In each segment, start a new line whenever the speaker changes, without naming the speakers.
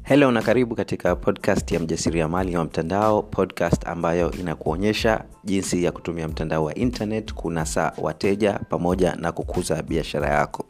helo na karibu katika podcast ya mjasiriamali wa mtandao podcast ambayo inakuonyesha jinsi ya kutumia mtandao wa internet kunasa wateja pamoja na kukuza biashara yako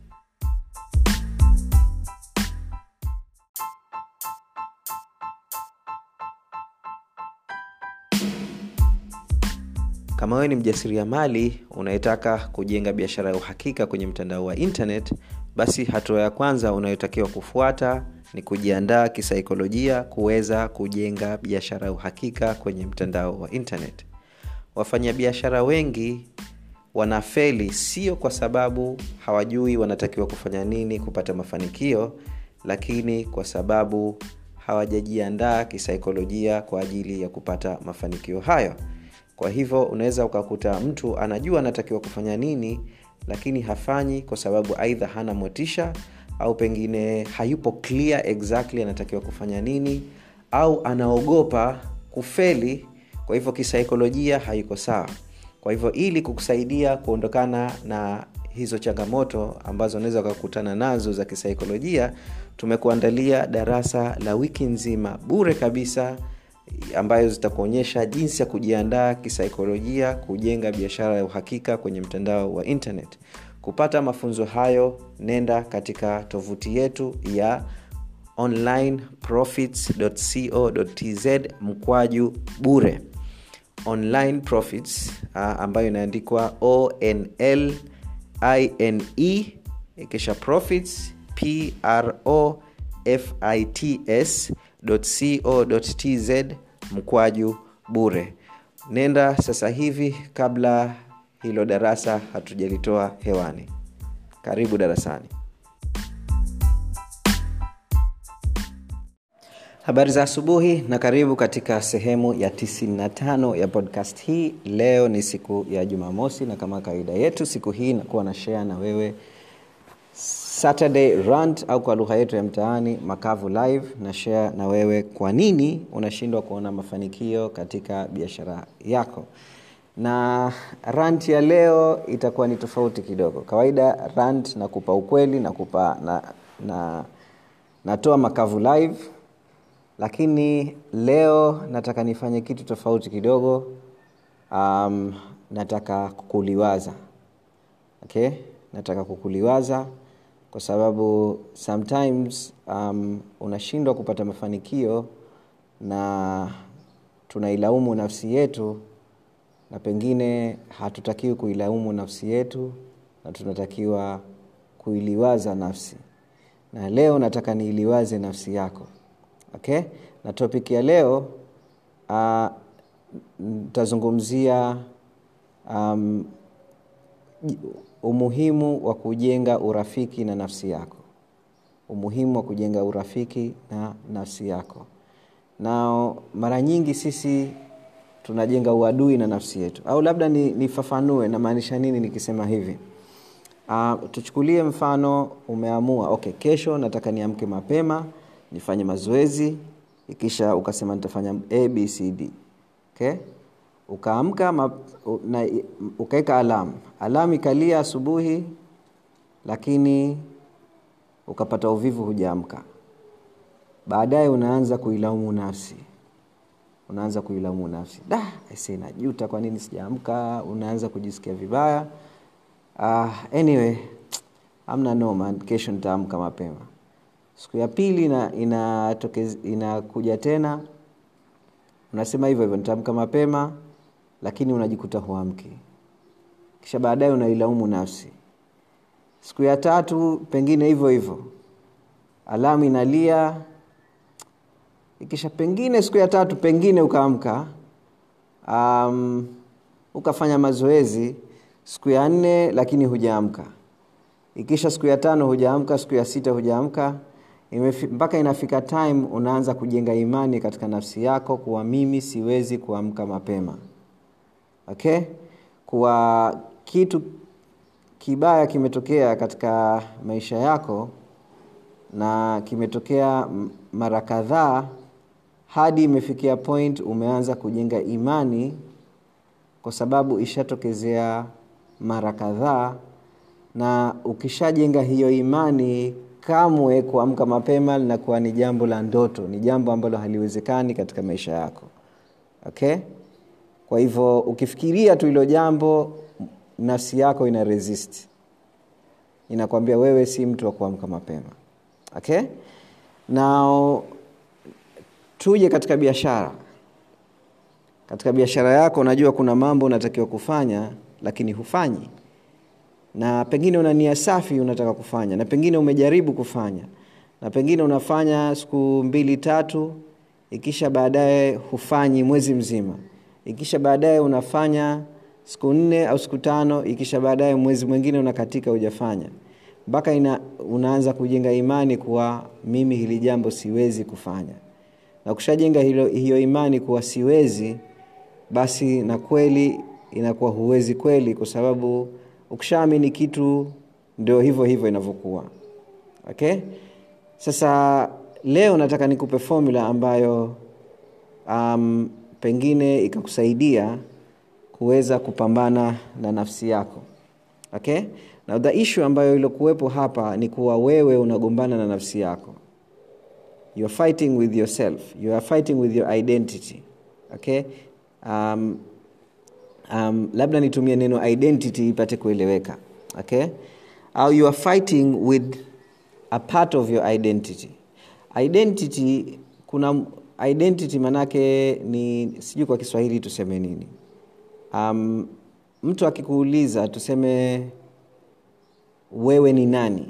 kama wewe ni mjasiriamali unayetaka kujenga biashara ya uhakika kwenye mtandao wa internet basi hatua ya kwanza unayotakiwa kufuata ni kujiandaa kisaikolojia kuweza kujenga biashara ya uhakika kwenye mtandao wa internet wafanyabiashara wengi wanafeli sio kwa sababu hawajui wanatakiwa kufanya nini kupata mafanikio lakini kwa sababu hawajajiandaa kisaikolojia kwa ajili ya kupata mafanikio hayo kwa hivyo unaweza ukakuta mtu anajua anatakiwa kufanya nini lakini hafanyi kwa sababu aidha hana motisha au pengine hayupo clear exactly anatakiwa kufanya nini au anaogopa kufeli kwa hivyo kisaikolojia haiko sawa kwa hivyo ili kukusaidia kuondokana na hizo changamoto ambazo unaweza ukakutana nazo za kisaikolojia tumekuandalia darasa la wiki nzima bure kabisa ambayo zitakuonyesha jinsi ya kujiandaa kisaikolojia kujenga biashara ya uhakika kwenye mtandao wa internet kupata mafunzo hayo nenda katika tovuti yetu ya onlineprofits.co.tz mkwaju bure online profits uh, ambayo inaandikwa onl ine kisha profits pro fits co.tz mkwaju bure nenda sasa hivi kabla hilo darasa hatujalitoa hewani karibu darasani habari za asubuhi na karibu katika sehemu ya 95 ya podcast hii leo ni siku ya jumamosi na kama kawaida yetu siku hii nakuwa na share na wewe saturday rant au kwa lugha yetu ya mtaani makavu live na share na wewe kwa nini unashindwa kuona mafanikio katika biashara yako na rant ya leo itakuwa ni tofauti kidogo kawaida rant nakupa ukweli nakupa na, na natoa makavu live lakini leo nataka nifanye kitu tofauti kidogo um, nataka kukuliwaza okay nataka kukuliwaza kwa sababu sometimes um, unashindwa kupata mafanikio na tunailaumu nafsi yetu na pengine hatutakiwi kuilaumu nafsi yetu na tunatakiwa kuiliwaza nafsi na leo nataka niiliwaze nafsi yako okay na topic ya leo nitazungumzia uh, um, umuhimu wa kujenga urafiki na nafsi yako umuhimu wa kujenga urafiki na nafsi yako na mara nyingi sisi tunajenga uadui na nafsi yetu au labda nifafanue ni namaanisha nini nikisema hivi uh, tuchukulie mfano umeamua okay kesho nataka niamke mapema nifanye mazoezi ikisha ukasema nitafanya abcd okay? ukaamka ukaweka alamu alamu ikalia asubuhi lakini ukapata uvivu hujaamka baadaye unaanza kuilaumu nafsi unaanza kuilaumu nafsi da ese najuta kwa nini sijaamka unaanza kujisikia vibaya uh, anyway amna noma kesho nitaamka mapema siku ya pili inakuja ina, ina tena unasema hivyo hivyo nitaamka mapema lakini unajikuta huamki kisha baadaye unailaumu nafsi siku ya tatu pengine hivyo hivyo alamu inalia ikisha pengine siku ya tatu pengine ukaamka um, ukafanya mazoezi siku ya nne lakini hujaamka ikisha siku ya tano hujaamka siku ya sita hujaamka mpaka inafika time unaanza kujenga imani katika nafsi yako kuwa mimi siwezi kuamka mapema okay kuwa kitu kibaya kimetokea katika maisha yako na kimetokea mara kadhaa hadi imefikia point umeanza kujenga imani kwa sababu ishatokezea mara kadhaa na ukishajenga hiyo imani kamwe kuamka mapema linakuwa ni jambo la ndoto ni jambo ambalo haliwezekani katika maisha yako okay kwa hivyo ukifikiria tu hilo jambo nafsi yako ina resist inakwambia wewe si mtu wa kuamka mapema okay now tuje katika biashara katika biashara yako unajua kuna mambo unatakiwa kufanya lakini hufanyi na pengine una nia safi unataka kufanya na pengine umejaribu kufanya na pengine unafanya siku mbili tatu ikisha baadaye hufanyi mwezi mzima ikisha baadaye unafanya siku nne au siku tano ikisha baadaye mwezi mwingine unakatika hujafanya mpaka ina, unaanza kujenga imani kuwa mimi hili jambo siwezi kufanya na kushajenga hilo, hiyo imani kuwa siwezi basi na kweli inakuwa huwezi kweli kwa sababu ukishaamini kitu ndio hivyo hivyo inavyokuwa okay sasa leo nataka nikupe formula ambayo um, pengine ikakusaidia kuweza kupambana na nafsi yako okay na the issue ambayo iliokuwepo hapa ni kuwa wewe unagombana na nafsi yako you are fighting with yourself you are fighting with your identity okay um, um, labda nitumie neno identity ipate kueleweka okay au you are fighting with a part of your identity identity kuna identity manake ni sijui kwa kiswahili tuseme nini um, mtu akikuuliza tuseme wewe ni nani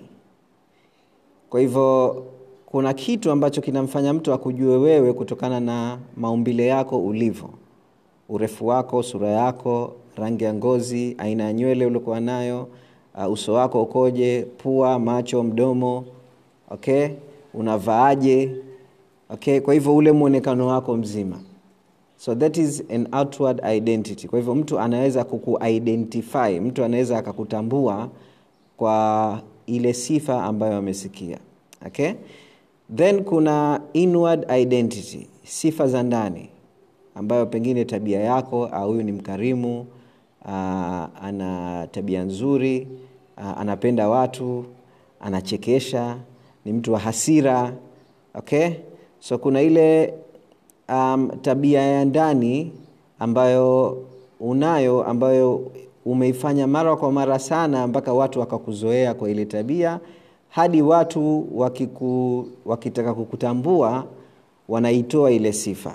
kwa hivyo kuna kitu ambacho kinamfanya mtu akujue wewe kutokana na maumbile yako ulivyo urefu wako sura yako rangi ya ngozi aina ya nywele uliokuwa nayo uh, uso wako ukoje pua macho mdomo okay unavaaje okay kwa hivyo ule mwonekano wako mzima so that is an outward identity kwa hivyo mtu anaweza kukuidentify mtu anaweza akakutambua kwa ile sifa ambayo amesikia okay then kuna inward identity sifa za ndani ambayo pengine tabia yako au huyu ni mkarimu uh, ana tabia nzuri uh, anapenda watu anachekesha ni mtu wa hasira okay so kuna ile um, tabia ya ndani ambayo unayo ambayo umeifanya mara kwa mara sana mpaka watu wakakuzoea kwa ile tabia hadi watu wakiku, wakitaka kukutambua wanaitoa ile sifa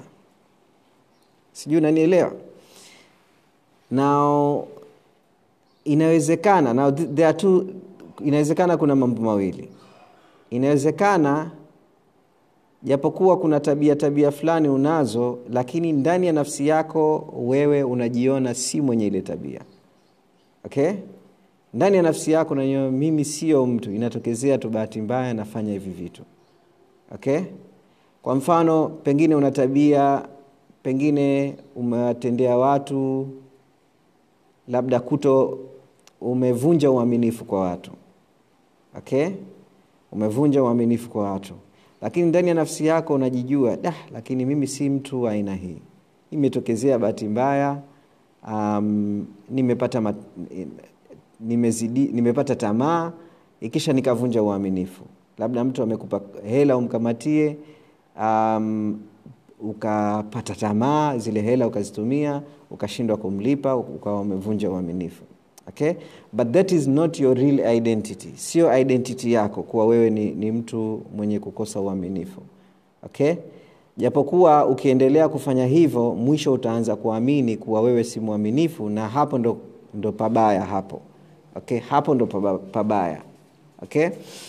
sijui unanielewa now inawezekana now there are two, inawezekana kuna mambo mawili inawezekana japokuwa kuna tabia tabia fulani unazo lakini ndani ya nafsi yako wewe unajiona si mwenye ile tabia okay ndani ya nafsi yako unajua mimi sio mtu inatokezea tu bahati mbaya nafanya hivi vitu okay kwa mfano pengine una tabia pengine umewatendea watu labda kuto umevunja uaminifu kwa watu okay umevunja uaminifu kwa watu lakini ndani ya nafsi yako unajijua da lakini mimi si mtu wa aina hii imetokezea bahati mbaya um, nimepata mat, nimezidi, nimepata tamaa ikisha nikavunja uaminifu labda mtu amekupa hela umkamatie um, ukapata tamaa zile hela ukazitumia ukashindwa kumlipa ukawa umevunja uaminifu okay but that is not your real identity sio identity yako kuwa wewe ni, ni mtu mwenye kukosa uaminifu okay japokuwa ukiendelea kufanya hivyo mwisho utaanza kuamini kuwa wewe si mwaminifu na hapo ndo, ndo pabaya hapo okay hapo ndo pabaya okay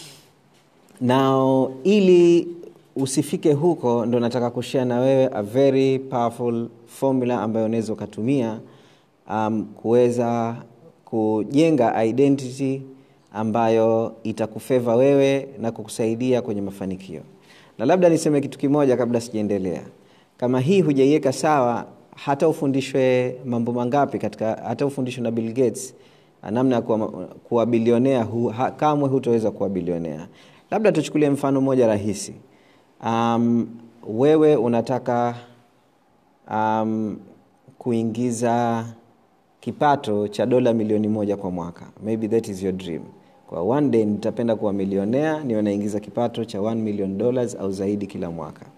now ili usifike huko ndo nataka kushare na wewe a very powerful formula ambayo unaweza ukatumia um, kuweza kujenga identity ambayo itakufeva wewe na kukusaidia kwenye mafanikio na labda niseme kitu kimoja kabla sijaendelea kama hii hujaiweka sawa hata ufundishwe mambo mangapi katika hata ufundishwe na bill gates namna ya kuwa, kuwa bilionea hu, ha, kamwe hutaweza kuwa bilionea labda tuchukulie mfano mmoja rahisi um, wewe unataka um, kuingiza kipato cha dola milioni moja kwa mwaka maybe that is your dream kwa one day nitapenda kuwa milionea niwe naingiza kipato cha 1 million dollars au zaidi kila mwaka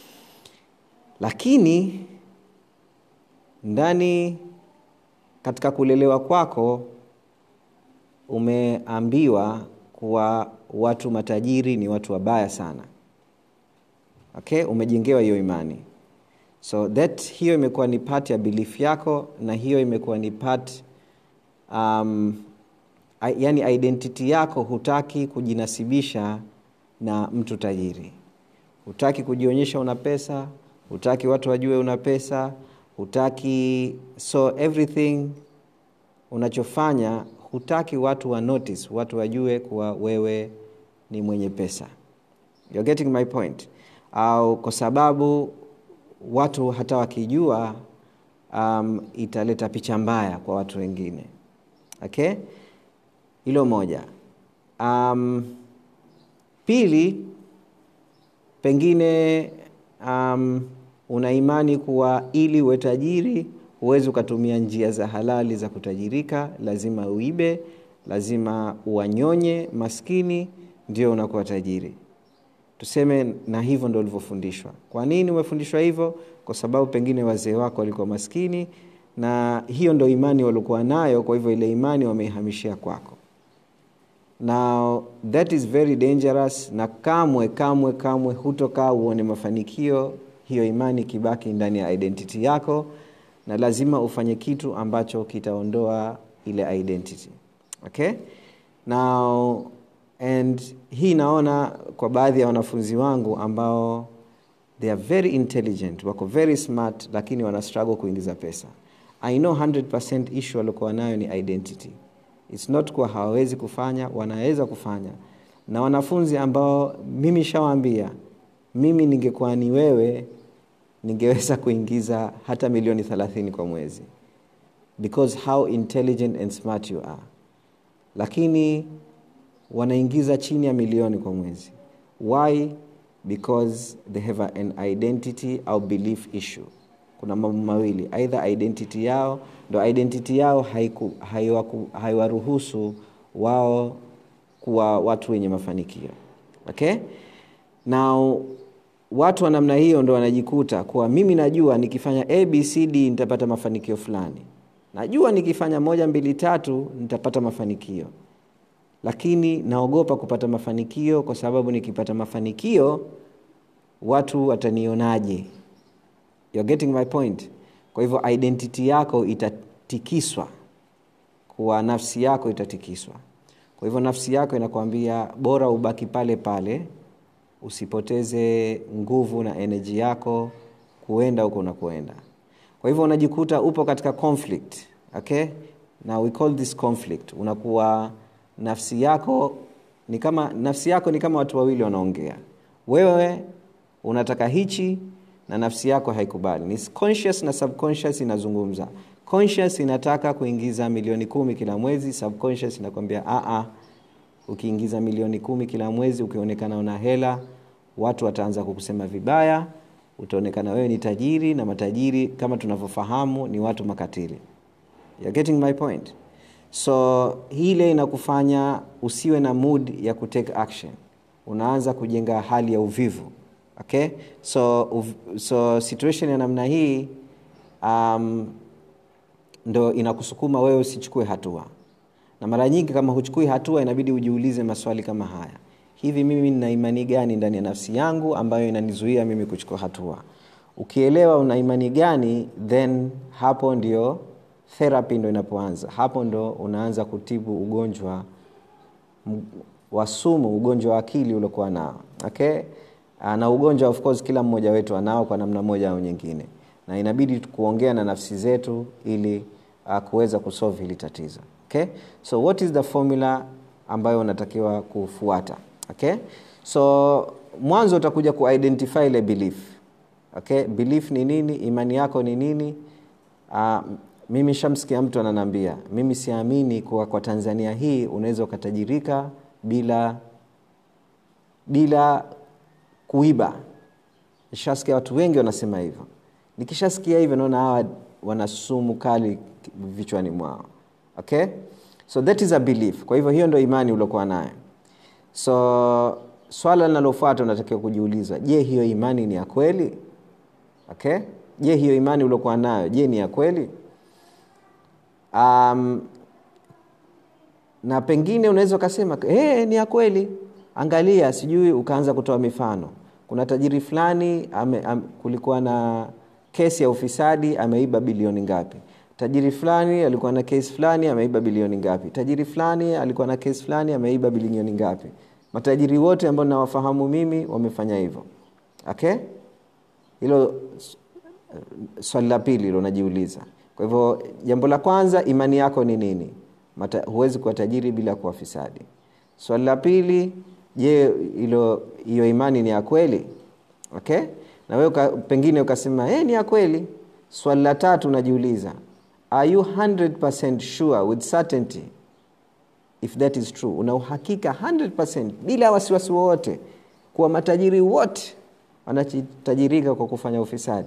lakini ndani katika kulelewa kwako umeambiwa kuwa watu matajiri ni watu wabaya sana okay umejengewa hiyo imani so that hiyo imekuwa ni part ya belief yako na hiyo imekuwa ni part um, yani identity yako hutaki kujinasibisha na mtu tajiri hutaki kujionyesha una pesa hutaki watu wajue una pesa hutaki so everything unachofanya hutaki watu wa notice watu wajue kuwa wewe ni mwenye pesa You're getting my point au kwa sababu watu hata wakijua um, italeta picha mbaya kwa watu wengine okay hilo moja um, pili pengine um, una imani kuwa ili uwe tajiri huwezi ukatumia njia za halali za kutajirika lazima uibe lazima uwanyonye maskini ndio unakuwa tajiri tuseme na hivyo ndo ulivyofundishwa kwa nini umefundishwa hivyo kwa sababu pengine wazee wako walikuwa maskini na hiyo ndo imani waliokuwa nayo kwa hivyo ile imani wameihamishia kwako now that is very dangerous na kamwe kamwe kamwe hutokaa uone mafanikio hiyo imani kibaki ndani ya identity yako na lazima ufanye kitu ambacho kitaondoa ile identity okay now and hii naona kwa baadhi ya wanafunzi wangu ambao they are very intelligent wako very smart lakini wana struggle kuingiza pesa i know 100 issue waliokuwa nayo ni identity its not kuwa hawawezi kufanya wanaweza kufanya na wanafunzi ambao mimi shawaambia mimi ningekuwa ni wewe ningeweza kuingiza hata milioni 30 kwa mwezi because how intelligent and smart you are lakini wanaingiza chini ya milioni kwa mwezi why because they have an identity au belief issue kuna mambo mawili aidha identity yao ndo identity yao haiwaruhusu hai wao kuwa watu wenye mafanikio okay now watu wa namna hiyo ndo wanajikuta kuwa mimi najua nikifanya abcd nitapata mafanikio fulani najua nikifanya moja mbili tatu nitapata mafanikio lakini naogopa kupata mafanikio kwa sababu nikipata mafanikio watu watanionaje You're getting my point kwa hivyo identity yako itatikiswa kuwa nafsi yako itatikiswa kwa hivyo nafsi yako inakwambia bora ubaki pale pale usipoteze nguvu na enerji yako kuenda huko unakoenda kwa hivyo unajikuta upo katika conflict okay na we call this conflict unakuwa nafsi yako ni kama nafsi yako ni kama watu wawili wanaongea wewe unataka hichi na nafsi yako haikubali ni conscious na subconscious inazungumza conscious inataka kuingiza milioni kumi kila mwezi subconscious inakwambia a ukiingiza milioni kumi kila mwezi ukionekana una hela watu wataanza kukusema vibaya utaonekana wewe ni tajiri na matajiri kama tunavyofahamu ni watu makatili You're getting my point so hile inakufanya usiwe na mood ya kutake action unaanza kujenga hali ya uvivu okay so uv, so situation ya namna hii um, ndo inakusukuma wewe usichukue hatua na mara nyingi kama huchukui hatua inabidi ujiulize maswali kama haya hivi mimi nina imani gani ndani ya nafsi yangu ambayo inanizuia mimi kuchukua hatua ukielewa una imani gani then hapo ndio therapy ndo inapoanza hapo ndo unaanza kutibu ugonjwa wa sumu ugonjwa wa akili uliokuwa nao okay na ugonjwa of course kila mmoja wetu anao kwa namna moja au nyingine na inabidi kuongea na nafsi zetu ili uh, kuweza kusolve hili tatizo okay so what is the formula ambayo unatakiwa kufuata okay so mwanzo utakuja kuidentify ile belief okay belief ni nini imani yako ni nini uh, mimi shamsikia mtu ananambia mimi siamini kuwa kwa tanzania hii unaweza ukatajirika bila bila kuiba nishasikia watu wengi wanasema hivyo nikishasikia hivyo naona hawa wana sumu kali vichwani mwao okay so that is a belief kwa hivyo hiyo ndo imani uliokuwa nayo so swala linalofuata unatakiwa kujiuliza je hiyo imani ni ya kweli okay je hiyo imani uliokuwa nayo je ni ya kweli um, na pengine unaweza ukasema hey, ni ya kweli angalia sijui ukaanza kutoa mifano kuna tajiri fulani ame, am, kulikuwa na kesi ya ufisadi ameiba bilioni ngapi tajiri fulani alikuwa na kesi fulani ameiba bilioni ngapi tajiri fulani alikuwa na kesi fulani ameiba bilioni ngapi matajiri wote ambao nawafahamu mimi wamefanya hivyo okay hilo swali la pili hilo najiuliza kwa hivyo jambo la kwanza imani yako ni nini Mata, huwezi kuwa tajiri bila kuwa fisadi swali la pili je hilo hiyo imani ni ya kweli okay na wewe uka, pengine ukasema hey, ni ya kweli swali la tatu unajiuliza are you 100% sure with certainty if that is true una uhakika 100% bila wasiwasi wowote kuwa matajiri wote wanatajirika kwa kufanya ufisadi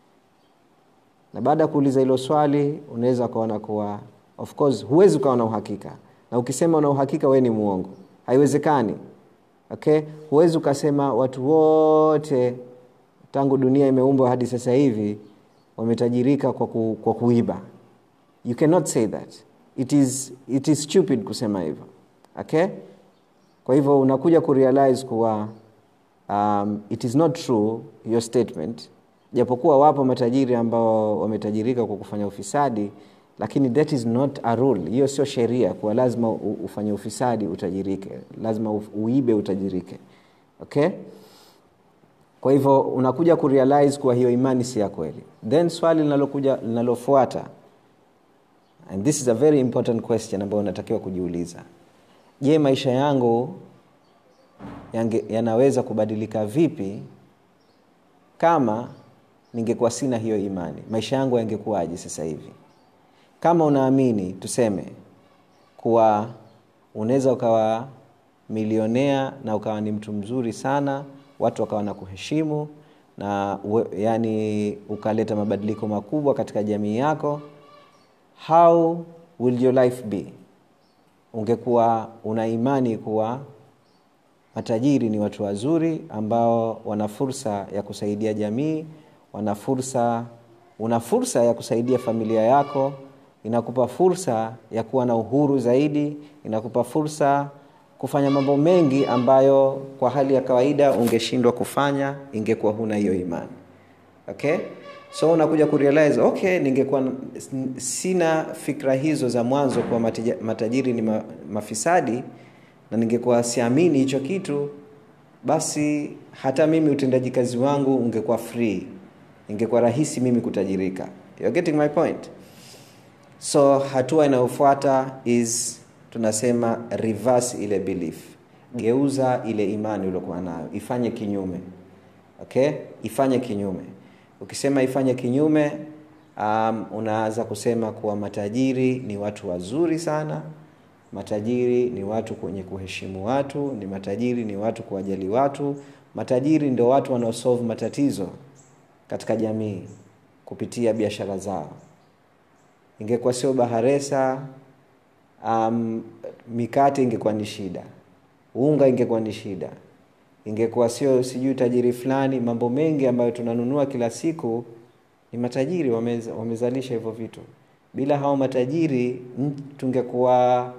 na baada ya kuuliza hilo swali unaweza ukaona kuwa of course huwezi ukawa na uhakika na ukisema una uhakika wee ni muongo haiwezekani okay huwezi ukasema watu wote tangu dunia imeumbwa hadi sasa hivi wametajirika kwa, ku, kwa kuiba you cannot say that it is, it is stupid kusema hivyo okay kwa hivyo unakuja kurealize kuwa um, it is not true your statement japokuwa wapo matajiri ambao wametajirika kwa kufanya ufisadi lakini that is not a rule hiyo sio sheria kuwa lazima ufanye ufisadi utajirike lazima uibe utajirike okay kwa hivyo unakuja kurealize kuwa hiyo imani si ya kweli then swali linalokuja linalofuata and this is a very important question ambayo unatakiwa kujiuliza je maisha yangu yange, yanaweza kubadilika vipi kama ningekuwa sina hiyo imani maisha yangu yangekuwaje sasa hivi kama unaamini tuseme kuwa unaweza ukawa milionea na ukawa ni mtu mzuri sana watu wakawa na kuheshimu na we, yani ukaleta mabadiliko makubwa katika jamii yako how will your life be ungekuwa una imani kuwa matajiri ni watu wazuri ambao wana fursa ya kusaidia jamii wana fursa una fursa ya kusaidia familia yako inakupa fursa ya kuwa na uhuru zaidi inakupa fursa kufanya mambo mengi ambayo kwa hali ya kawaida ungeshindwa kufanya ingekuwa huna hiyo imani okay so unakuja kurealize okay ningekuwa sina fikra hizo za mwanzo kuwa matajiri ni ma, mafisadi na ningekuwa siamini hicho kitu basi hata mimi utendaji kazi wangu ungekuwa free ingekuwa rahisi mimi kutajirika You're getting my point so hatua inayofuata is tunasema reverse ile belief geuza ile imani uliokuwa nayo ifanye kinyume okay ifanye kinyume ukisema ifanye kinyume um, unaanza kusema kuwa matajiri ni watu wazuri sana matajiri ni watu kwenye kuheshimu watu ni matajiri ni watu kuwajali watu matajiri ndio watu wanaosolve matatizo katika jamii kupitia biashara zao ingekuwa sio baharesa um, mikate ingekuwa ni shida unga ingekuwa ni shida ingekuwa sio sijui tajiri fulani mambo mengi ambayo tunanunua kila siku ni matajiri wamez, wamezalisha hivyo vitu bila hao matajiri tungekuwa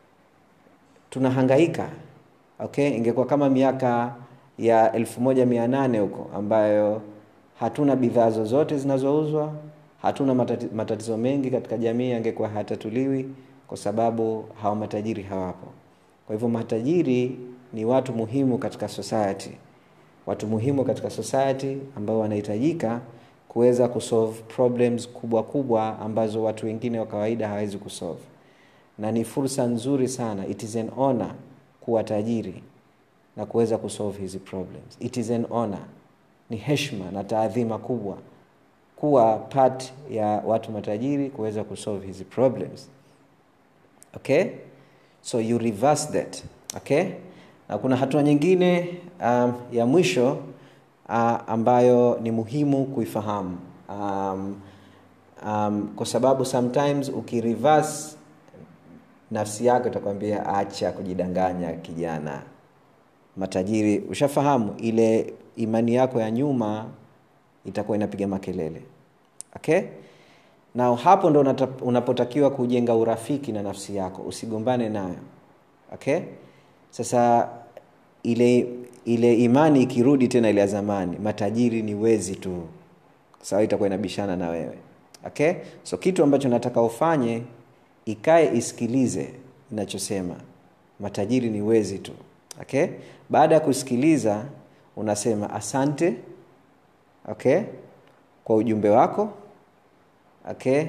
tunahangaika okay ingekuwa kama miaka ya elfu moja mia nane huko ambayo hatuna bidhaa zozote zinazouzwa hatuna matati, matatizo mengi katika jamii yangekuwa hayatatuliwi kwa sababu hawa matajiri hawapo kwa hivyo matajiri ni watu muhimu katika society watu muhimu katika society ambao wanahitajika kuweza kusolve problems kubwa kubwa ambazo watu wengine wa kawaida hawawezi kusolve na ni fursa nzuri sana it is an honor kuwa tajiri na kuweza kusolve hizi problems it is an honor ni heshima na taadhima kubwa kuwa part ya watu matajiri kuweza kusolve hizi problems okay so you reverse that okay na kuna hatua nyingine um, ya mwisho uh, ambayo ni muhimu kuifahamu um, um, kwa sababu sometimes ukireverse nafsi yako itakwambia acha kujidanganya kijana matajiri ushafahamu ile imani yako ya nyuma itakuwa inapiga makelele okay na hapo ndo unata- unapotakiwa kujenga urafiki na nafsi yako usigombane nayo okay sasa ile ile imani ikirudi tena ile ya zamani matajiri ni wezi tu sawa itakuwa inabishana na wewe okay so kitu ambacho nataka ufanye ikae isikilize inachosema matajiri ni wezi tu okay baada ya kusikiliza unasema asante okay kwa ujumbe wako okay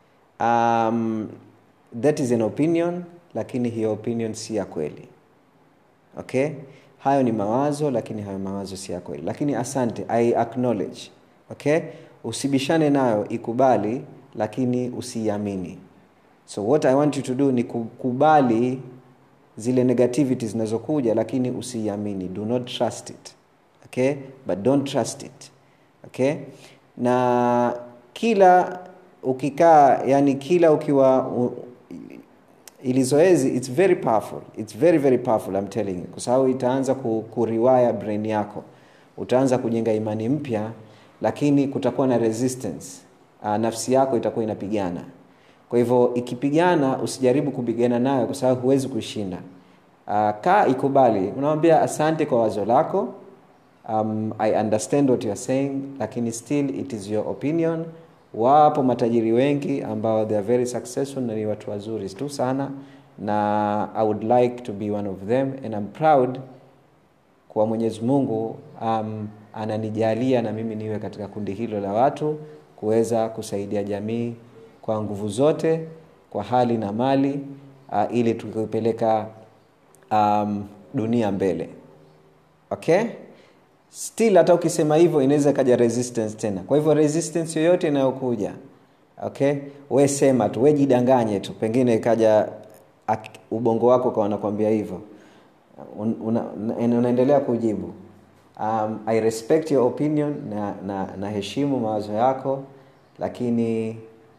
um, that is an opinion lakini hiyo opinion si ya kweli okay hayo ni mawazo lakini hayo mawazo si ya kweli lakini asante i acknowledge okay usibishane nayo ikubali lakini usiiamini so what i want you to do ni kukubali zile negativity zinazokuja lakini usiiamini do not trust it okay but don't trust it okay na kila ukikaa yani kila ukiwa u, ili zoezi it's very powerful it's very very powerful I'm telling you kwa sababu itaanza ku, kuriwaya brain yako utaanza kujenga imani mpya lakini kutakuwa na resistance uh, nafsi yako itakuwa inapigana kwa hivyo ikipigana usijaribu kupigana nayo kwa sababu huwezi kushinda uh, kaa ikubali unamwambia asante kwa wazo lako um, i understand what you are saying lakini still it is your opinion wapo matajiri wengi ambao they are very successful na ni watu wazuri tu sana na i would like to be one of them and I'm proud kwa mwenyezi mungu um, ananijalia na mimi niwe katika kundi hilo la watu kuweza kusaidia jamii kwa nguvu zote kwa hali na mali uh, ili tukipeleka um, dunia mbele okay still hata ukisema hivyo inaweza ikaja resistance tena kwa hivyo resistance yoyote inayokuja okay we sema tu we jidanganye tu pengine ikaja ak- ubongo wako kawa nakwambia hivyo Un- una, una, unaendelea kujibu um, i respect your opinion na, na, na heshimu mawazo yako lakini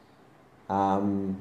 um,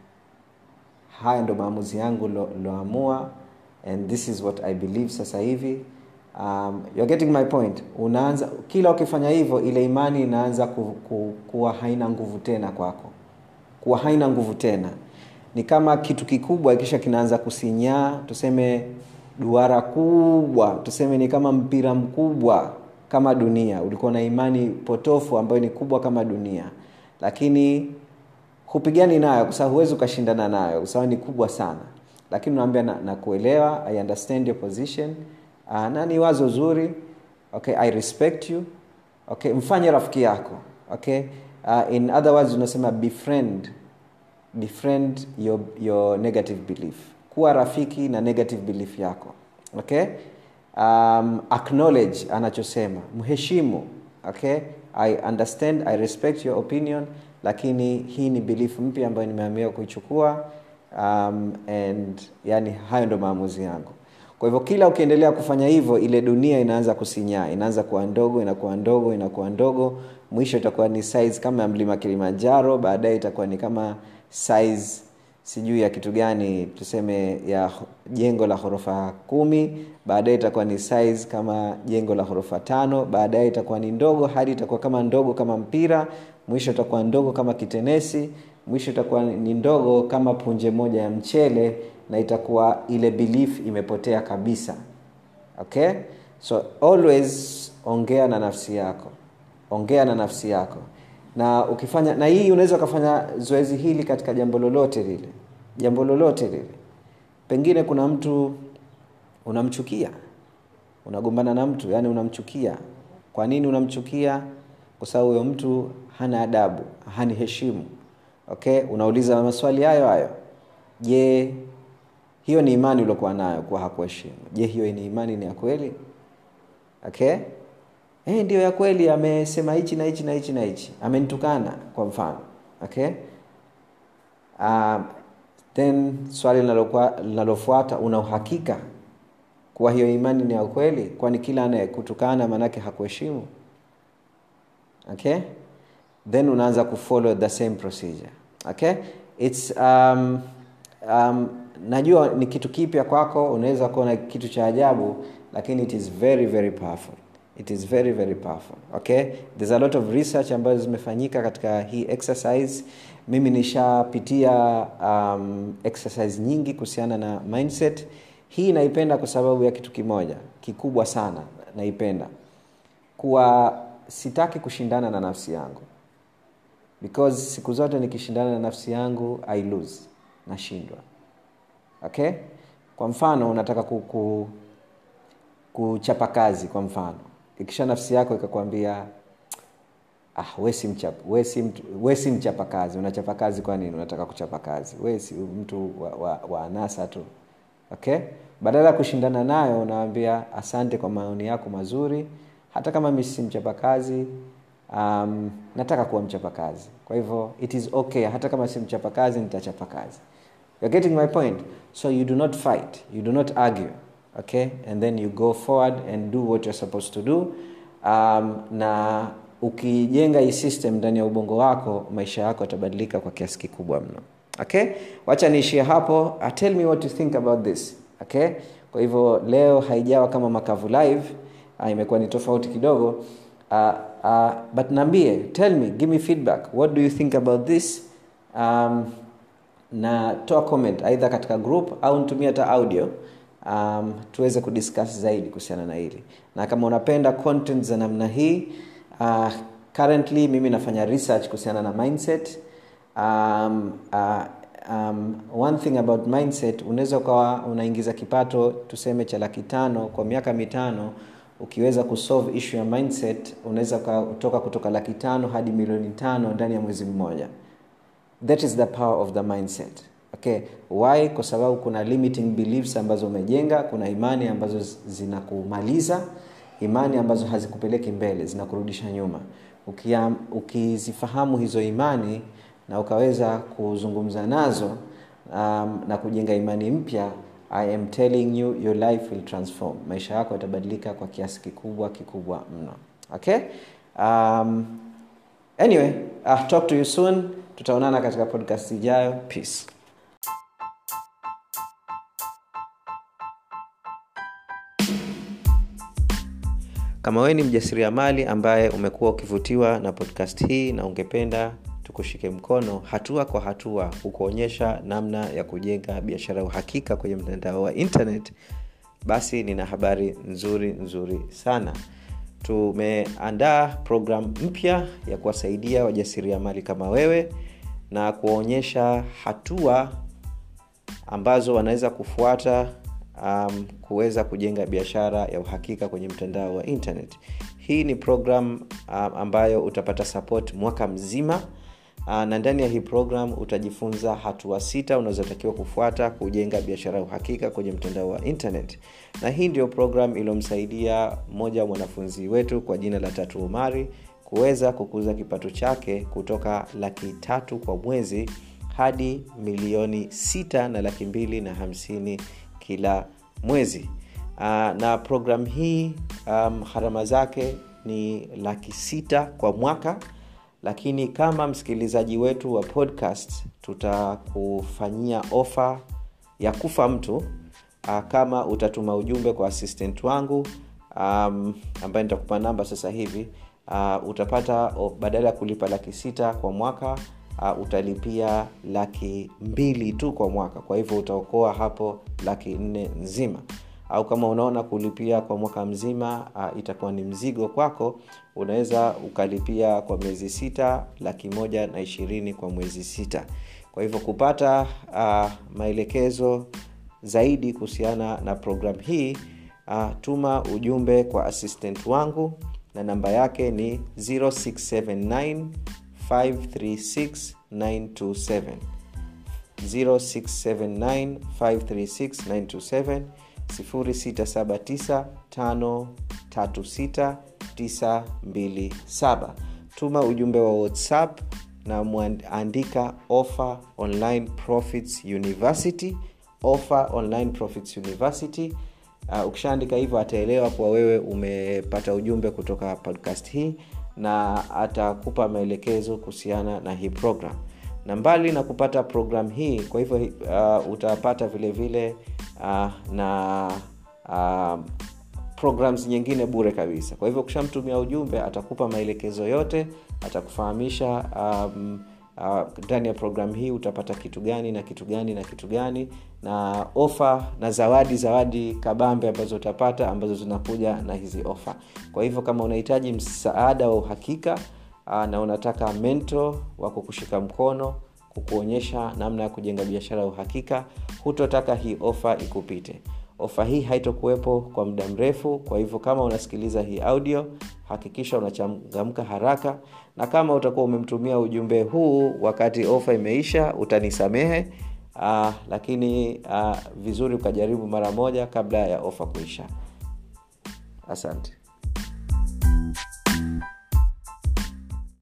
haya ndo maamuzi yangu loamua and this is what i believe sasa hivi um, you're getting my point unaanza kila ukifanya hivyo ile imani inaanza ku, ku, kuwa haina nguvu tena kwako kuwa haina nguvu tena ni kama kitu kikubwa kisha kinaanza kusinyaa tuseme duara kubwa tuseme ni kama mpira mkubwa kama dunia ulikuwa na imani potofu ambayo ni kubwa kama dunia lakini hupigani nayo kwa sababu huwezi ukashindana nayo kwa sababu ni kubwa sana lakini unaambia na, na kuelewa i understand your position uh, na ni wazo zuri okay i respect you okay mfanye rafiki yako okay uh, in other words unasema befriend befriend your, your negative belief kuwa rafiki na negative belief yako okay um, acknowledge anachosema mheshimu okay i understand i respect your opinion lakini hii ni belief mpya ambayo nimeamia kuichukua um, and yani hayo ndo maamuzi yangu kwa hivyo kila ukiendelea kufanya hivyo ile dunia inaanza kusinyaa inaanza kuwa ndogo inakuwa ndogo inakuwa ndogo mwisho itakuwa ni size kama ya mlima kilimanjaro baadaye itakuwa ni kama size sijui ya kitu gani tuseme ya jengo la ghorofa kumi baadaye itakuwa ni size kama jengo la ghorofa tano baadaye itakuwa ni ndogo hadi itakuwa kama ndogo kama mpira mwisho itakuwa ndogo kama kitenesi mwisho itakuwa ni ndogo kama punje moja ya mchele na itakuwa ile belief imepotea kabisa okay so always ongea na nafsi yako ongea na nafsi yako na ukifanya na hii unaweza ukafanya zoezi hili katika jambo lolote lile jambo lolote lile pengine kuna mtu unamchukia unagombana na mtu yani unamchukia kwa nini unamchukia kwa sababu huyo mtu hana adabu hani heshimu okay unauliza maswali hayo hayo je hiyo ni imani uliokuwa nayo kuwa hakuheshimu je hiyo ni imani ni ya kweli okay eh ndio ya kweli amesema hichi na hichi na hichi na hichi amenitukana kwa mfano okay um, then swali linalofuata una uhakika kuwa hiyo imani ni ya kweli kwani kila anayekutukana maanake hakuheshimu okay then unaanza kufollow the same procedure okay it's um, um, najua ni kitu kipya kwako unaweza kuona kitu cha ajabu lakini it is very very powerful it is very very powerful okay there's a lot of research ambazo zimefanyika katika hii exercise mimi nishapitia um, exercise nyingi kuhusiana na mindset hii naipenda kwa sababu ya kitu kimoja kikubwa sana naipenda kuwa sitaki kushindana na nafsi yangu because siku zote nikishindana na nafsi yangu i lose nashindwa okay kwa mfano unataka ku, ku, kuchapa kazi kwa mfano ikisha nafsi yako ikakwambia ah, we si mchapa, we si mtu, we si mchapa kazi unachapa kazi kwa nini unataka kuchapa kazi we si mtu wa, wa, wa anasa tu okay badala ya kushindana nayo unawambia asante kwa maoni yako mazuri hata kama mi si mchapa kazi um, nataka kuwa mchapa kazi kwa hivyo it is okay hata kama si mchapa kazi nitachapa kazi You're getting my point so you do not fight you do not argue okay and then you go forward and do what you're supposed to do um, na ukijenga hii system ndani ya ubongo wako maisha yako yatabadilika kwa kiasi kikubwa mno okay wacha niishie hapo uh, tell me what you think about this okay kwa hivyo leo haijawa kama makavu live uh, imekuwa ni tofauti kidogo uh, uh, but naambie tell me give me feedback what do you think about this um, na toa comment aidha katika group au nitumie hata audio um, tuweze kudiscuss zaidi kuhusiana na hili na kama unapenda content za namna hii uh, currently mimi nafanya research kuhusiana na mindset um, uh, um, one thing about mindset unaweza ukawa unaingiza kipato tuseme cha laki tano kwa miaka mitano ukiweza kusolve issue ya mindset unaweza kutoka kutoka laki tano hadi milioni tano ndani ya mwezi mmoja that is the power of the mindset okay why kwa sababu kuna limiting beliefs ambazo umejenga kuna imani ambazo zinakumaliza imani ambazo hazikupeleki mbele zinakurudisha nyuma Ukia, ukizifahamu hizo imani na ukaweza kuzungumza nazo um, na kujenga imani mpya i am telling you your life will transform maisha yako yatabadilika kwa kiasi kikubwa kikubwa mno okay um, anyway uh, talk to you soon tutaonana katika podcast ijayo peace kama wewe ni mjasiriamali ambaye umekuwa ukivutiwa na podcast hii na ungependa tukushike mkono hatua kwa hatua kukuonyesha namna ya kujenga biashara ya uhakika kwenye mtandao wa internet basi nina habari nzuri nzuri sana tumeandaa programu mpya ya kuwasaidia wajasiriamali kama wewe na kuwaonyesha hatua ambazo wanaweza kufuata um, kuweza kujenga biashara ya uhakika kwenye mtandao wa internet hii ni program um, ambayo utapata support mwaka mzima uh, na ndani ya hii program utajifunza hatua sita unazotakiwa kufuata kujenga biashara ya uhakika kwenye mtandao wa internet na hii ndio program iliyomsaidia mmoja wa mwanafunzi wetu kwa jina la tatu umari kuweza kukuza kipato chake kutoka laki tatu kwa mwezi hadi milioni sita na laki mbili na hamsini kila mwezi uh, na program hii um, harama zake ni laki sita kwa mwaka lakini kama msikilizaji wetu wa podcast tutakufanyia ofa ya kufa mtu uh, kama utatuma ujumbe kwa assistant wangu um, ambaye nitakupa namba sasa hivi uh, utapata oh, badala ya kulipa laki sita kwa mwaka uh, utalipia laki mbili tu kwa mwaka kwa hivyo utaokoa hapo laki nne nzima au kama unaona kulipia kwa mwaka mzima uh, itakuwa ni mzigo kwako unaweza ukalipia kwa miezi sita laki moja na ishirini kwa mwezi sita kwa hivyo kupata uh, maelekezo zaidi kuhusiana na programu hii uh, tuma ujumbe kwa assistant wangu na namba yake ni 0679 536 927 0679 536 927 0679536927 tuma ujumbe wa whatsapp na mwandika offer online profits university offer online profits university uh, ukishaandika hivyo ataelewa kuwa wewe umepata ujumbe kutoka podcast hii na atakupa maelekezo kuhusiana na hii program na mbali na kupata program hii kwa hivyo uh, utapata vile vile uh, na uh, programs nyingine bure kabisa kwa hivyo ukishamtumia ujumbe atakupa maelekezo yote atakufahamisha um, ndani uh, ya programu hii utapata kitu gani na kitu gani na kitu gani na ofa na zawadi zawadi kabambe ambazo utapata ambazo zinakuja na hizi ofa kwa hivyo kama unahitaji msaada wa uhakika uh, na unataka mento wa kukushika mkono kukuonyesha namna ya kujenga biashara ya uhakika hutotaka hii ofa ikupite ofa hii haitokuwepo kwa muda mrefu kwa hivyo kama unasikiliza hii audio hakikisha unachangamka haraka na kama utakuwa umemtumia ujumbe huu wakati ofa imeisha utanisamehe uh, lakini uh, vizuri ukajaribu mara moja kabla ya ofa kuisha asante